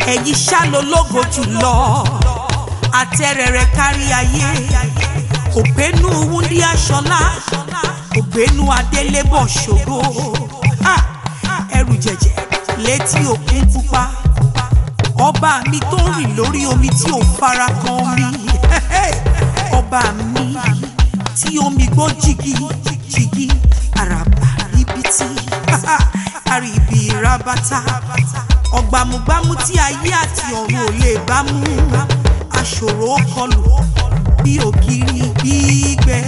ẹ̀yin ṣálólógo jùlọ àtẹ̀rẹ̀rẹ̀ kárí ayé ògbénu wúndí aṣọlá ògbénu adélébọ̀ ṣòro Ah! ẹrù jẹjẹ létí òkun pupa ọba mi tó ń rìn lórí omi tí ò fara kan omi ọba mi tí omi gbọ́ jìgì jìgì àràbà ríbitì àríbi rabata ọ̀gbàmùgbàmù tí ayé àti ọ̀run ò lè bá mú aṣòro kọlù bí ògiri gbígbẹ